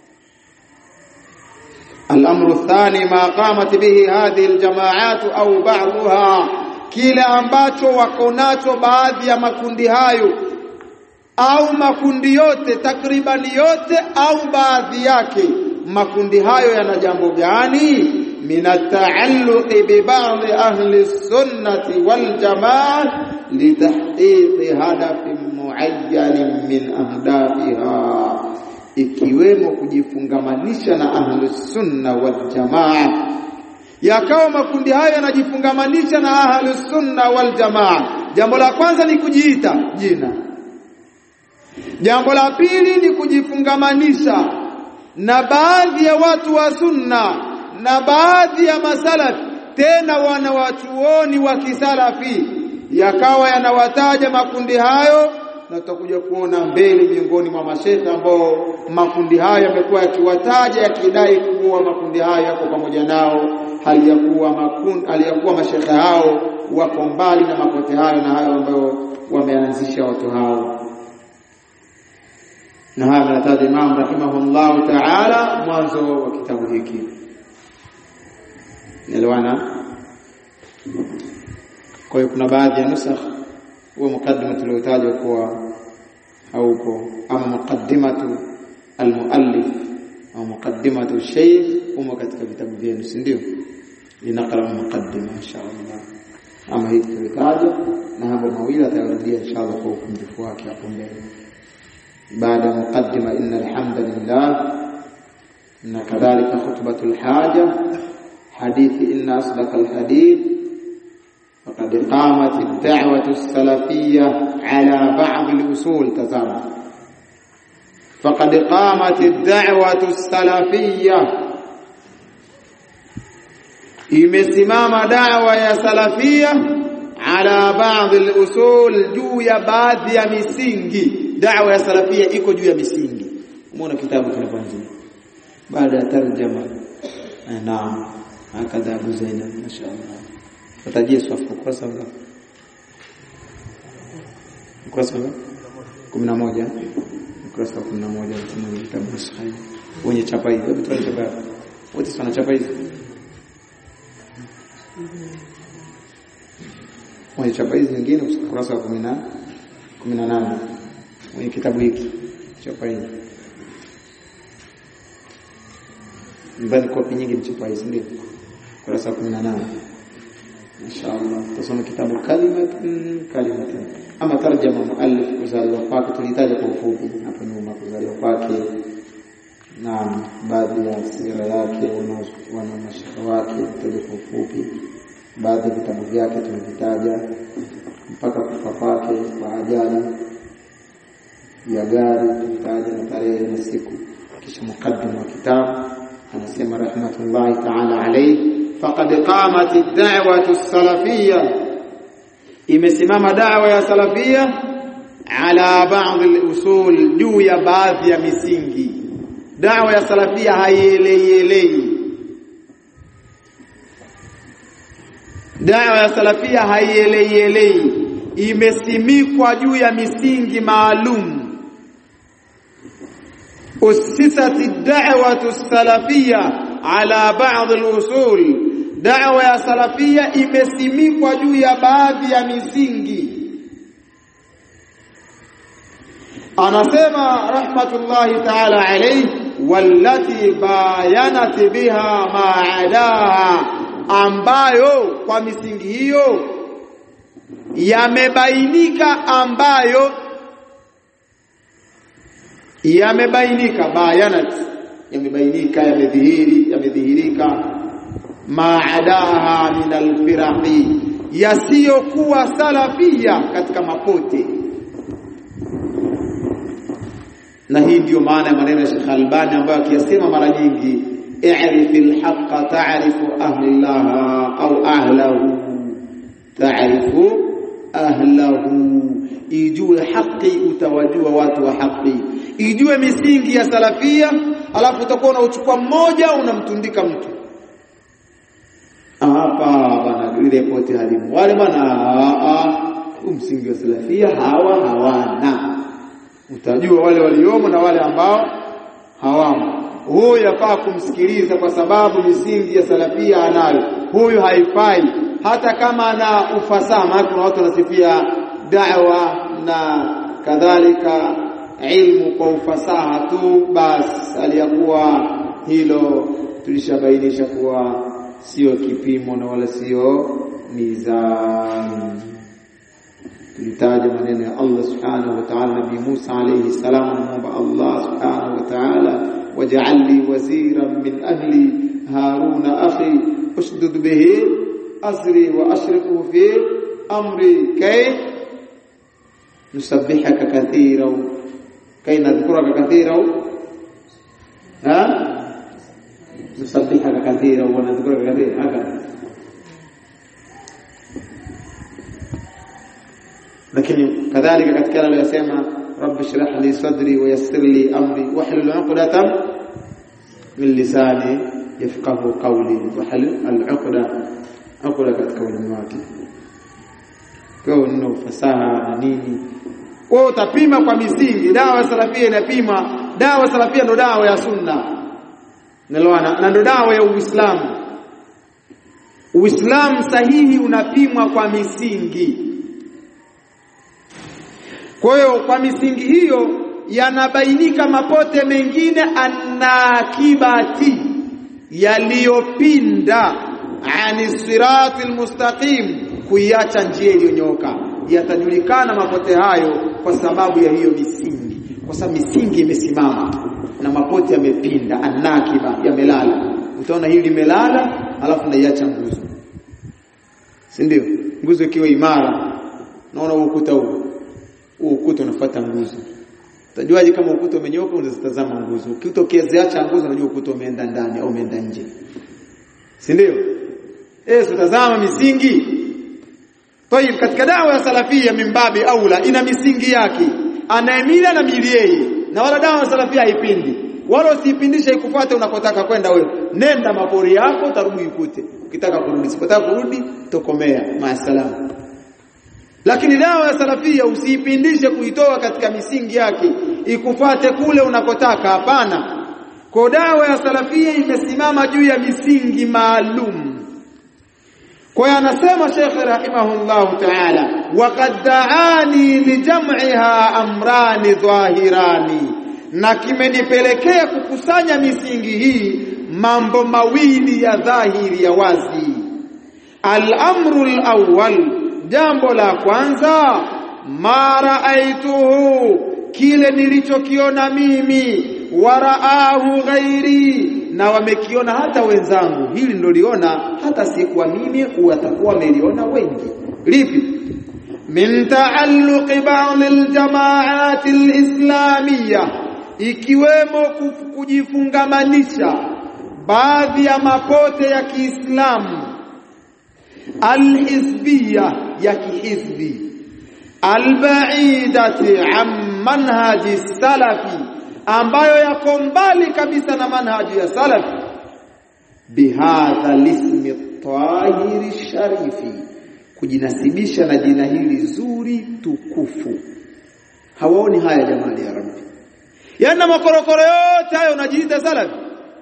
الامر الثاني ما قامت به هذه الجماعات au بعضها kile ambacho wako nacho baadhi ya makundi hayo au makundi yote takriban yote au baadhi yake makundi hayo yana jambo gani min at-ta'alluq bi ba'd ahli sunnati wal jamaa litahqiq hadafin muayyan min ahdafiha ikiwemo kujifungamanisha na ahlus sunna wal jamaa yakawa makundi hayo yanajifungamanisha na ahlus sunna wal jamaa jambo la kwanza ni kujiita jina jambo la pili ni kujifungamanisha na baadhi ya watu wa sunna na baadhi ya masalafi tena wana watuoni wa kisalafi yakawa yanawataja makundi hayo na tutakuja kuona mbele miongoni mwa mashekhe ambao makundi hayo yamekuwa yakiwataja yakidai kuwa makundi hayo yako pamoja nao hali ya kuwa makundi hali ya kuwa mashekhe hao wako mbali na mapote hayo na hayo ambayo wameanzisha watu hao na haya anataja Imam rahimahullah ta'ala mwanzo wa kitabu hiki Nelewana kwa hiyo kuna baadhi ya nusakh huwa mukaddima tuliotajwa kuwa haupo ama muqaddimatu almuallif au muqaddimatu shaykh humo katika vitabu vyenu si ndio linaqra muqaddima inshallah ama hii tulitaja na mambo mawili atayarudia inshallah kwa ukunjufu wake hapo mbele baada muqaddima inna alhamdulillah na kadhalika khutbatul haja hadithi inna asdaq alhadith فقد قامت الدعوة السلفية على بعض الأصول تزام فقد قامت الدعوة السلفية imesimama dawa ya salafia ala baadhi al-usul juu ya baadhi ya misingi dawa ya salafia iko juu ya misingi umeona kitabu kinapoanzia baada ya tarjama naam hakadha Abu Zainab mashaallah Tutajie swafu ukurasa ngapi? Ukurasa ngapi? 11. Ukurasa wa 11 wa kitabu sahihi. Wenye chapa hizi, hebu tuone chapa. Wote wana chapa hizi. Wenye chapa hizi nyingine ukurasa wa 10 18. Wenye kitabu hiki chapa hizi. Mbali kopi nyingi mchapa hizi ndio. Ukurasa wa 18. inshallah tusome kitabu kalimatun kalimatun ama tarjama muallif kuzaliwa kwake tulitaja kwa ufupi hapo nyuma kuzaliwa kwake na baadhi ya sira yake wana mashaka wake tutaja kwa ufupi baadhi ya vitabu vyake tumevitaja mpaka kufa kwake kwa ajali ya gari tulitaja na tarehe na siku kisha mukaddim wa kitabu anasema rahmatullahi ta'ala alayhi faqad qamat ad-da'watu as-salafiyya imesimama da'wa ya salafia ala ba'd al-usul juu ya baadhi ya misingi da'wa ya salafia haieleielei da'wa ya salafia haieleielei imesimikwa juu ya misingi maalum أسست الدعوة السلفية على بعض الأصول دعوة يا سلفية imesimikwa juu ya baadhi ya misingi anasema rahmatullahi ta'ala alayhi wallati bayanat biha ma'adaha ambayo kwa misingi hiyo yamebainika ambayo yamebainika bayanat yamebainika yamedhihiri yamedhihirika maadaha min alfiraqi yasiyokuwa salafia katika mapote na hii ndiyo maana ya maneno ya Sheikh Albani ambayo akiyasema mara nyingi i'rif alhaqqa ta'rifu ahlaha au ahlahu ta'rifu ahlahu ijue haki utawajua watu wa haki ijue misingi ya salafia alafu utakuwa unauchukua mmoja unamtundika mtu hapa bana ile pote halimu wale bana msingi wa salafia hawa hawana utajua wale waliomo na wale ambao hawamo huyu yafaa kumsikiliza kwa sababu misingi ya salafia anayo huyu haifai hata kama ana ufasaha maana kuna watu wanasifia da'wa na kadhalika ilmu kwa ufasaha tu bas aliyakuwa hilo tulishabainisha kuwa sio kipimo na wala sio mizani tulitaja maneno ya Allah subhanahu wa ta'ala nabii Musa alayhi salam anaomba Allah subhanahu wa ta'ala waj'al li waziran min ahli haruna akhi ushdud bihi asri wa ashriku fi amri kay nusabbihaka kathiran kai nadhkuraka kathira au ha nusabbihaka kathira au nadhkuraka kathira haka lakini kadhalika katika aliyosema rabbi shrah li sadri wa yassir li amri wahlul 'uqdatam min lisani yafqahu qawli wahlul al-'uqda 'uqda katika ulimi wake kwa neno fasaha na nini kwa utapima kwa misingi dawa ya salafia inapima dawa salafia ndo dawa ya sunna nelewana na ndo dawa ya uislamu uislamu sahihi unapimwa kwa misingi kwa hiyo kwa misingi hiyo yanabainika mapote mengine anakibati yaliyopinda ani sirati almustaqim kuiacha njia iliyonyooka yatajulikana mapote hayo kwa sababu ya hiyo misingi kwa sababu misingi imesimama na mapote yamepinda anakiba yamelala utaona hili limelala alafu naiacha nguzo si ndio nguzo ikiwa imara naona ukuta huu huu ukuta unafuata nguzo utajuaje kama ukuta umenyoka unazitazama nguzo ukuta ukiziacha nguzo unajua ukuta umeenda ndani au umeenda nje si ndio eh tazama misingi Tayib katika dawa ya salafia mimbabi aula ina misingi yake anaemila na mili yeye na wala dawa ya salafia haipindi wala usipindishe ikufuate unakotaka kwenda wewe nenda mapori yako utarudi ikute ukitaka kurudi usipotaka kurudi tokomea maasalam lakini dawa ya salafia usiipindishe kuitoa katika misingi yake ikufuate kule unakotaka hapana kwa dawa ya salafia imesimama juu ya misingi maalum kwa hiyo anasema Sheikh rahimahullahu ta'ala waqad da'ani lijam'iha amrani dhahirani na kimenipelekea kukusanya misingi hii mambo mawili ya dhahiri ya wazi al-amru al-awwal jambo la kwanza ma ra'aituhu kile nilichokiona mimi waraahu ghairi na wamekiona hata wenzangu hili ndoliona hata sikuwa mimi watakuwa wameliona wengi lipi min taalluqi ba'd aljamaat alislamiyya ikiwemo kujifungamanisha baadhi ya mapote ya Kiislamu alhizbiyya ya kihizbi albaidati an manhaji salafi ambayo yako mbali kabisa na manhaji ya salafi bihadha lismi tahiri sharifi kujinasibisha na jina hili zuri tukufu hawaoni haya jamani ya rabbi yana makorokoro yote hayo unajiita salafi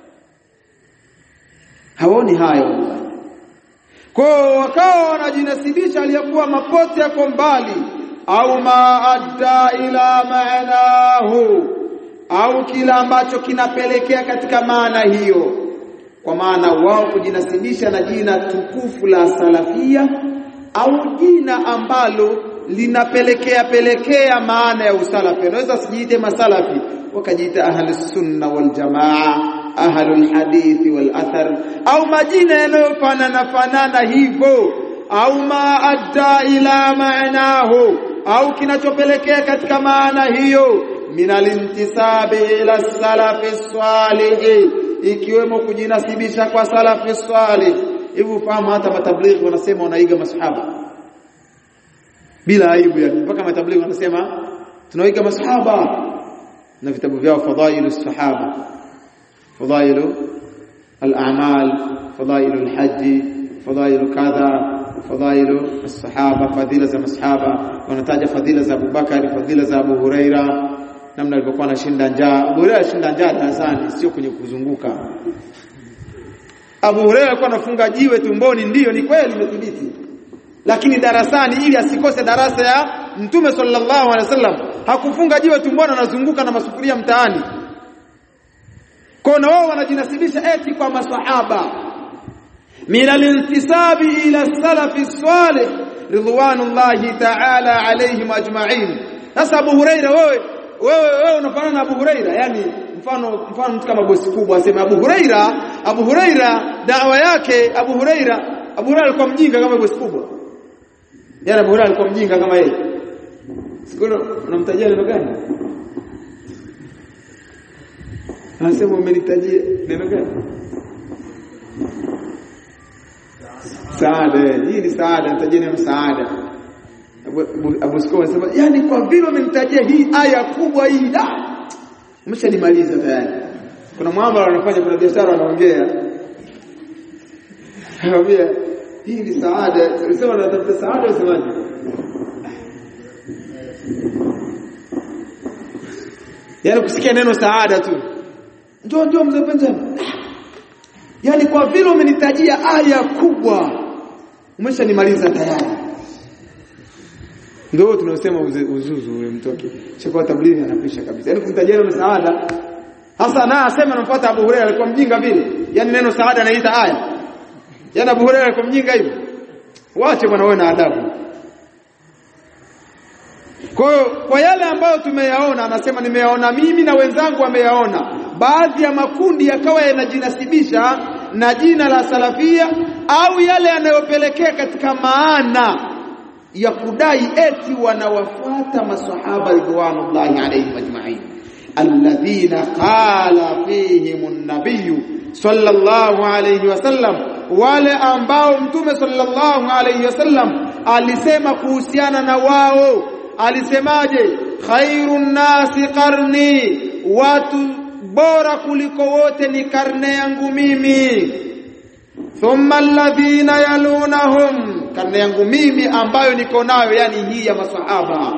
hawaoni haya wallahi kwa wakawa wanajinasibisha aliyakuwa mapote yako mbali au ma adda ila maanahu au kila ambacho kinapelekea katika maana hiyo kwa maana wao kujinasibisha na jina tukufu la salafia au jina ambalo linapelekea pelekea maana ya usalafi unaweza sijiite masalafi wakajiita ahli sunna wal jamaa ahlul hadithi wal athar au majina yanayofanana fanana hivyo au ma adda ila maanahu au kinachopelekea katika maana hiyo min alintisabi ila salafi salih ikiwemo kujinasibisha kwa salafi salih hivi ufahamu hata matablighi wanasema wanaiga masahaba bila aibu yani mpaka matablighi wanasema tunaiga masahaba na vitabu vyao fadailu sahaba fadailu al-a'mal fadailu al-hajj fadailu kadha fadailu as-sahaba fadila za masahaba wanataja fadila za Abu Bakari fadila za Abu Huraira namna alivyokuwa anashinda njaa Abu Huraira ashinda njaa darasani sio kwenye kuzunguka Abu Huraira alikuwa anafunga jiwe tumboni ndiyo ni kweli imethibiti lakini darasani ili asikose darasa ya Mtume sallallahu alaihi wasallam hakufunga jiwe tumboni anazunguka na masufuria mtaani kwa na wao wanajinasibisha eti kwa masahaba min al-intisabi ila salafi salih ridwanullahi ta'ala alayhim ajma'in sasa Abu Huraira wewe wewe wewe unafanana na Abu Huraira yani mfano mfano mtu kama bosi kubwa aseme Abu Huraira Abu Huraira dawa yake Abu Huraira Abu Huraira alikuwa mjinga kama bosi kubwa yani Abu Huraira alikuwa mjinga kama yeye siku unamtajia neno gani anasema umenitajia neno gani saada hii ni saada nitajie neno saada Abu Sukoma anasema yani kwa vile umenitajia hii aya kubwa hii da umeshanimaliza tayari kuna muamala anafanya kuna biashara anaongea anambia hii ni saada ulisema natafuta saada usemaje yaani kusikia neno saada tu njoo njoo mzee Benjamin yaani kwa vile umenitajia aya kubwa umeshanimaliza tayari ndio tunasema uzuzu ule mtoke chakua tablighi anapisha kabisa yaani kumtajia neno saada hasa na asema anafuata Abu Hurairah alikuwa mjinga vile yaani neno saada anaita aya yaani Abu Hurairah alikuwa mjinga hivyo wache bwana wewe na adabu kwa hiyo kwa yale ambayo tumeyaona anasema nimeyaona mimi na wenzangu wameyaona baadhi ya makundi yakawa yanajinasibisha na jina la salafia au yale yanayopelekea katika maana ya kudai eti wanawafuata masahaba ridwanullahi alayhim ajma'in alladhina qala fihim an-nabiy sallallahu alayhi wasallam wale ambao mtume sallallahu alayhi wasallam alisema kuhusiana na wao alisemaje khairun nasi qarni watu bora kuliko wote ni karne yangu mimi thumma alladhina yalunahum karne yangu mimi ambayo niko nayo yani hii ya masahaba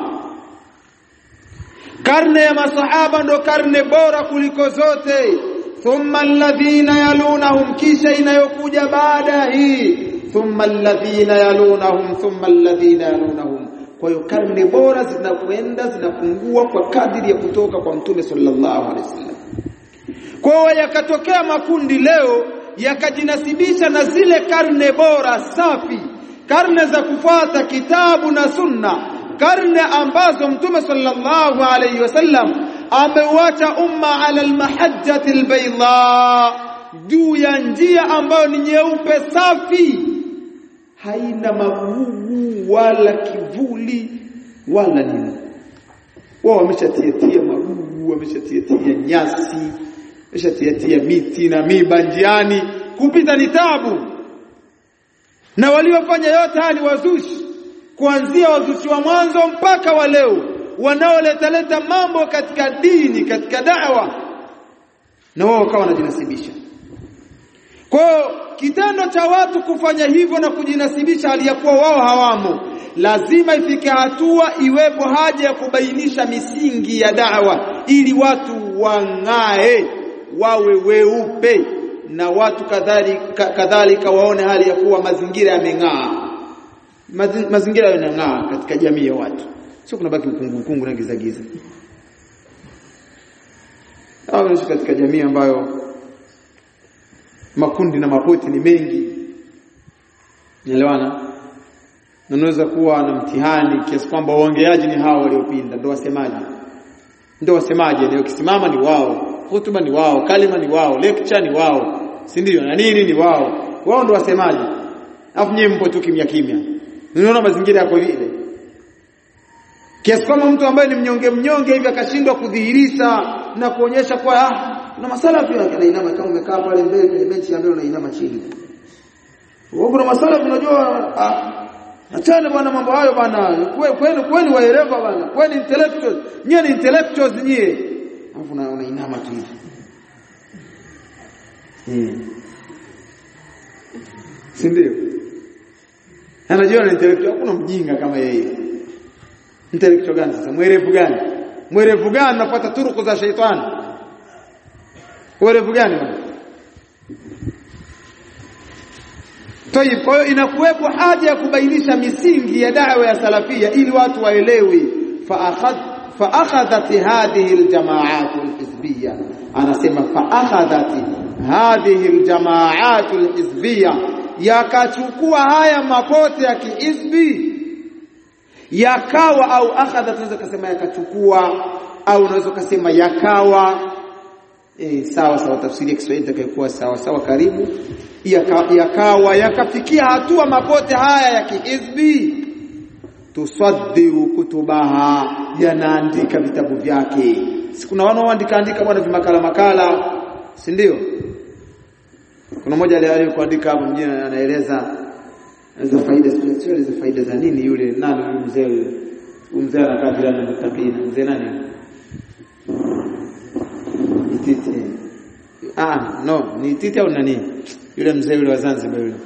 karne ya masahaba ndo karne bora kuliko zote thumma alladhina yalunahum kisha inayokuja baada hii thumma alladhina yalunahum thumma alladhina yalunahum kwa hiyo karne bora zinakwenda zinapungua kwa kadiri ya kutoka kwa mtume sallallahu alaihi wasallam kwa hiyo yakatokea makundi leo yakajinasibisha na zile karne bora safi karne za kufuata kitabu na sunna karne ambazo mtume sallallahu alaihi wasallam ameuacha umma ala almahajjati albayda juu ya njia ambayo ni nyeupe safi haina magugu wala kivuli wala nini wao wameshatiatia magugu wameshatiatia nyasi wameshatiatia miti na miba njiani kupita ni tabu na waliofanya yote haya ni wazushi kuanzia wazushi wa mwanzo mpaka wa leo wanaoletaleta mambo katika dini katika da'wa na wao wakawa wanajinasibisha kwa kitendo cha watu kufanya hivyo na kujinasibisha aliyakuwa wao hawamo lazima ifike hatua iwepo haja ya kubainisha misingi ya da'wa ili watu wang'ae wawe weupe na watu kadhalika kadhalika waone hali ya kuwa mazingira yameng'aa mazingira yanang'aa katika jamii ya watu sio kunabaki ukungu ukungu na giza giza au katika jamii ambayo makundi na mapoti ni mengi naelewana na unaweza kuwa na mtihani kiasi kwamba waongeaji ni hao waliopinda ndio wasemaji ndio wasemaji ndio kisimama ni wao hutuba ni wao kalima ni wao lecture ni wao si ndio na nini ni wao wao ndio wasemaji afu nyewe mpo tu kimya kimya unaona mazingira yako vile kiasi kwamba mtu ambaye ni mnyonge mnyonge hivi akashindwa kudhihirisha na kuonyesha kwa ah na masalafi yake anainama kama umekaa pale mbele kwenye benchi ya mbele unainama chini wewe kuna masalafi unajua ah achana bwana mambo hayo bwana kweli kweli waelewa bwana kweli intellectuals nyie ni intellectuals nyie alafu unainama tu hivi hmm. si ndio anajua ni intellectual hakuna mjinga kama yeye intellectual gani sasa mwerevu gani mwerevu gani napata turuku za shaitani mwerevu gani bwana Tayib, kwa hiyo inakuwepo haja ya kubainisha misingi ya da'wa ya salafia ili watu waelewe fa akhadhat hadhihi aljamaat alhizbiyya anasema fa akhadhat hadhihi aljamaat alhizbiyya yakachukua haya mapote ya kihizbi yakawa au akhadhat unaweza kusema yakachukua au unaweza kusema yakawa e, sawa sawa tafsiri ya Kiswahili itakayokuwa sawa sawa karibu yakawa yakafikia hatua mapote haya ya kihizbi tusaddiru kutubaha yanaandika vitabu vyake si kuna wanaoandika andika bwana vimakala makala si ndio kuna mmoja aliyokuandika hapo mjini anaeleza za faida sio za faida za nini yule nani yule mzee yule mzee anakaa bila na mutakina mzee nani Ititi ah no ni Ititi au nani yule mzee yule wa Zanzibar yule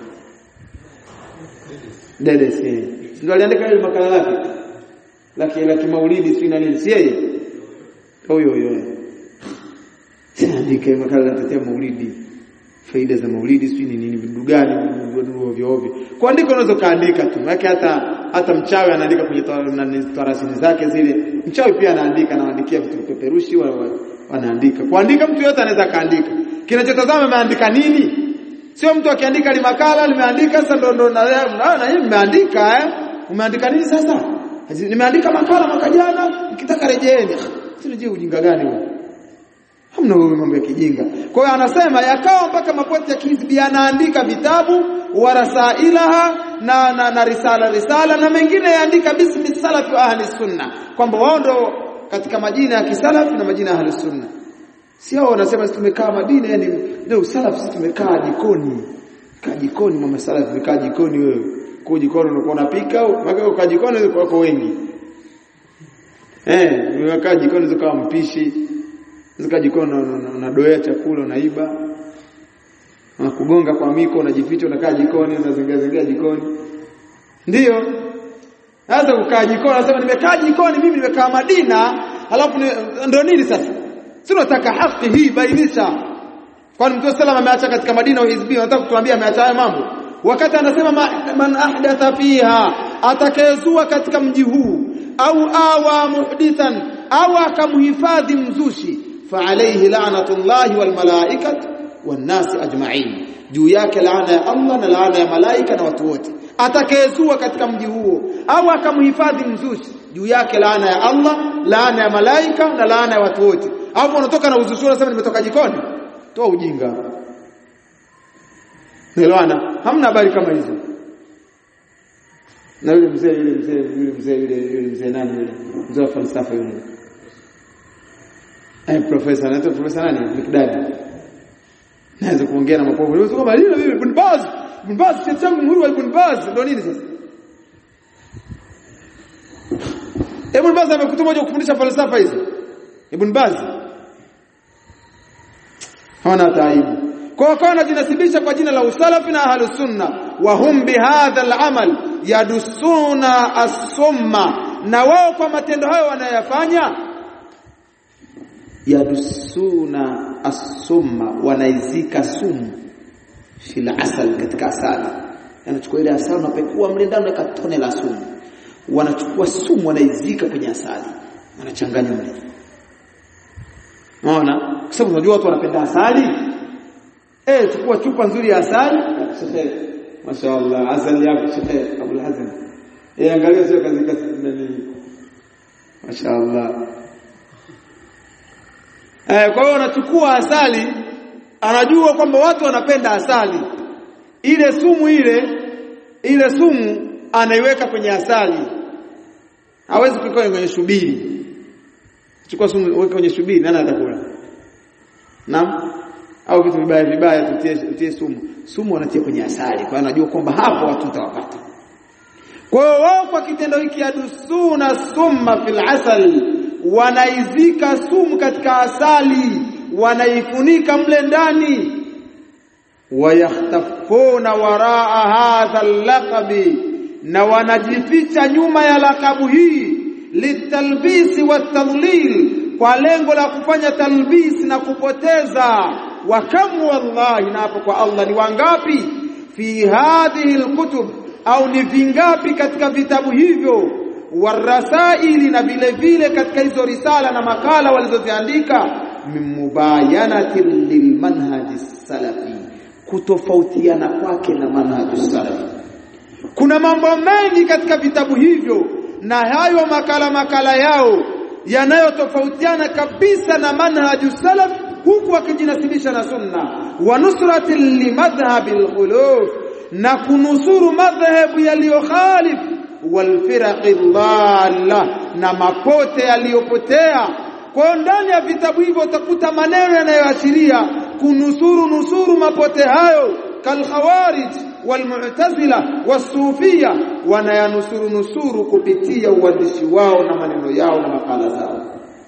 Dede si ndio aliandika ile makala lake laki laki maulidi si nani si yeye huyo huyo andike makala ya maulidi faida za maulidi sio ni nini vidu gani vidu ovyo ovyo kuandika unaweza kaandika tu yake hata hata mchawi anaandika kwenye tarasini zake zile mchawi pia anaandika anaandikia vitu peperushi wanaandika kuandika mtu yote anaweza kaandika kinachotazama ameandika nini sio mtu akiandika limakala limeandika sasa ndo ndo na na hii nimeandika eh umeandika nini sasa nimeandika makala mwaka jana nikitaka rejeeni sio ujinga gani huo hamna huyo mambo ya kijinga kwa hiyo anasema yakawa mpaka mapoti ya kihizbi yanaandika vitabu warasailaha na, na, na risala risala na mengine yaandika bismi salafi wa ahli sunna kwamba wao ndo katika majina ya kisalafi na majina ya ahli sunna si hao wanasema sisi tumekaa Madina yani ndio salafi sisi tumekaa jikoni kaa jikoni mama salafi tumekaa jikoni wewe kwa jikoni unakuwa unapika au ukaa jikoni wako wengi eh umekaa jikoni zikawa mpishi zika jikoni unadoea chakula unaiba unakugonga kwa miko unajificha unakaa jikoni unazingia zingia jikoni ndiyo sasa ukaa jikoni unasema nimekaa jikoni mimi nimekaa Madina alafu ndio nini sasa si unataka haki hii bainisha kwani mtume sallam ameacha katika Madina wa hizbi unataka kutuambia ameacha haya mambo wakati anasema man ahdatha fiha atakayezua katika mji huu au awa muhdithan au akamhifadhi mzushi فعليه لعنه الله والملائكه والناس اجمعين juu yake laana ya Allah na laana ya malaika na watu wote atakayezua katika mji huo au akamhifadhi mzushi juu yake laana ya Allah laana ya malaika na laana ya watu wote au unatoka na uzushi unasema nimetoka jikoni toa ujinga Nelewana hamna habari kama hizo na yule mzee yule mzee yule mzee yule yule mzee nani yule mzee wa falsafa yule eh profesa anaitwa profesa nani Mikdadi naweza kuongea na mapovu leo kama lile vile Ibn Baz Ibn Baz cha changu muhuri wa Ibn Baz ndio nini sasa Ibn Baz amekutuma moja kufundisha falsafa hizo Ibn Baz hawana taibu kwa wakawa wanajinasibisha kwa jina la usalafi na ahlus sunna wa hum bihadha al-amal yadusuna as-summa na wao kwa matendo hayo wanayofanya yadusuna as-summa wanaizika sumu fil asal katika asali anachukua ile asali unapekua mle ndani na tone la sumu wanachukua sumu wanaizika kwenye asali wanachanganya mle unaona kwa sababu unajua watu wanapenda asali eh chukua chupa nzuri ya asali mashaallah asali yako Sheikh Abdul Hazim eh angalia sio kazi kazi nini mashaallah Eh, kwa hiyo anachukua asali, anajua kwamba watu wanapenda asali. Ile sumu ile ile sumu anaiweka kwenye asali. Hawezi kuweka kwenye shubiri. Chukua sumu weka kwenye shubiri, nani atakula? Naam. Au vitu vibaya vibaya tutie, tutie sumu. Sumu wanatia kwenye asali. Kwa hiyo anajua kwamba hapo watu watawapata. Kwa hiyo wao kwa kitendo hiki adusuna summa fil asal wanaizika sumu katika asali wanaifunika mle ndani wayahtafuna waraa hadha laqabi na wanajificha nyuma ya lakabu hii litalbisi watadlil kwa lengo la kufanya talbisi na kupoteza wakamu wallahi na hapo kwa Allah ni wangapi fi hadhihi alkutub au ni vingapi katika vitabu hivyo warasaili na vile vile katika hizo risala na makala walizoziandika mimubayanati lilmanhaji salafi kutofautiana kwake na manhaji salafi kuna mambo mengi katika vitabu hivyo na hayo makala makala yao yanayotofautiana kabisa na manhaji salaf huku wakijinasibisha na sunna wa nusrati limadhhabil khuluf na kunusuru madhhabu yaliyokhalif walfiraqi dhalla na mapote yaliyopotea Kwa hiyo ndani ya vitabu hivyo utakuta maneno yanayoashiria kunusuru nusuru mapote hayo kalkhawarij walmu'tazila wasufia wanayanusuru nusuru kupitia uandishi wao na maneno yao na makala zao.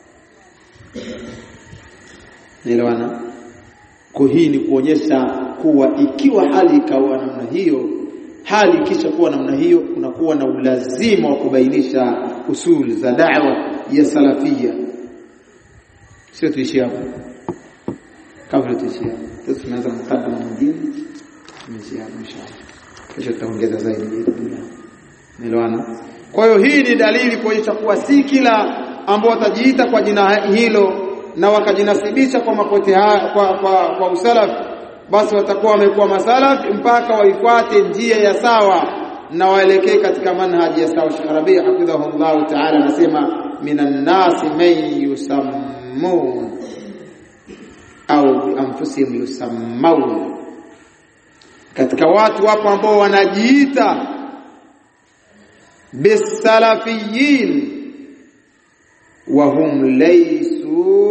Nielewana? Kwa hii ni kuonyesha kuwa ikiwa hali ikawa namna hiyo, hali ikisha kuwa namna hiyo, kunakuwa na ulazima wa kubainisha usul za da'wa ya salafia. Sio tuishie hapo, kabla tuishie hapo, sasa tunaanza mkadama mwingine, tumeishia hapo inshallah. Kesho tutaongeza zaidi. Nielewana? Kwa hiyo hii ni dalili kuonyesha kuwa si kila ambao watajiita kwa jina hilo na wakajinasibisha kwa mapote haya kwa, kwa, kwa usalaf basi watakuwa wamekuwa masalaf mpaka waifuate njia ya sawa na waelekee katika manhaji ya sawa. Sheikh Rabi hafidhahullah ta'ala anasema minan nasi man yusammun au bi anfusihim yusammaun, katika watu wapo ambao wanajiita bisalafiyin wahum laysu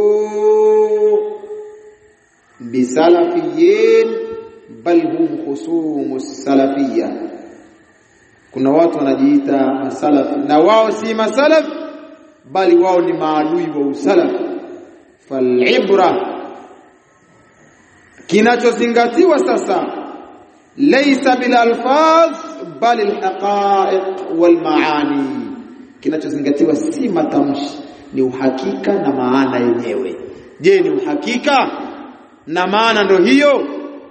bisalafiyin bal hum khusumu salafiyya. Kuna watu wanajiita masalaf na wao si masalaf, bali wao ni maadui wa usalaf. Falibra, kinachozingatiwa sasa, laysa bil alfaz bal al haqa'iq wal maani, kinachozingatiwa si matamshi, ni uhakika na maana yenyewe. Je, ni uhakika na maana ndo hiyo,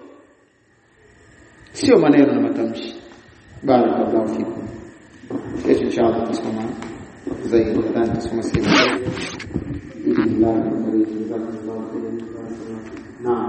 sio maneno na matamshi. Barakallahu fikum. Kesho inshallah tutasoma zaidi, nadhani tutasoma sehemu. Naam.